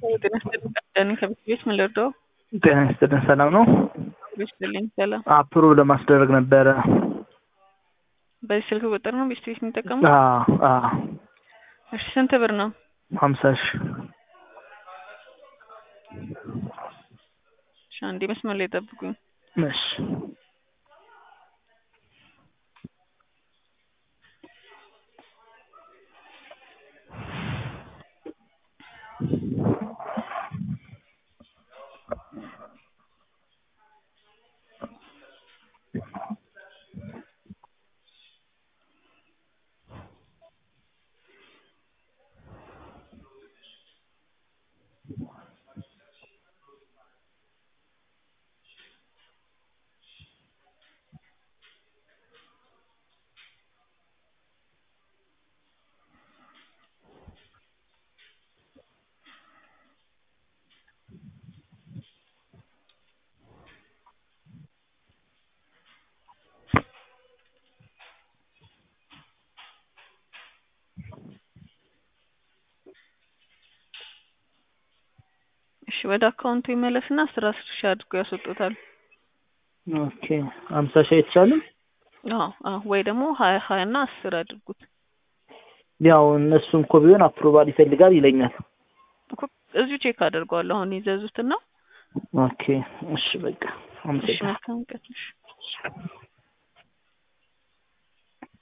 ጤና ይስጥልኝ ዳኒ ከቤት ቤት ምን ልርዳው? ጤና ይስጥልን ሰላም ነው? ቤት ይስጥልኝ ሰላም። አፕሮቭ ለማስደረግ ነበረ። በዚህ ስልክ ቁጥር ነው ቤት ቤት የሚጠቀሙት? አዎ አዎ እሺ ስንት ብር ነው? ሀምሳ ሺህ እሺ አንዴ መስመር ላይ ጠብቁኝ። እሺ እሺ ወደ አካውንቱ ይመለስና አስር አስር ሺህ አድርጎ ያስወጡታል። ኦኬ ሀምሳ ሺህ አይቻልም? አዎ አዎ ወይ ደግሞ ሀያ ሀያ እና አስር አድርጉት። ያው እነሱም እኮ ቢሆን አፕሮቫል ይፈልጋል ይለኛል። እኮ እዚሁ ቼክ አደርገዋለሁ አሁን ይዘዙትና ኦኬ እሺ በቃ እሺ አመሰግናለሁ። መልካም ቀን እሺ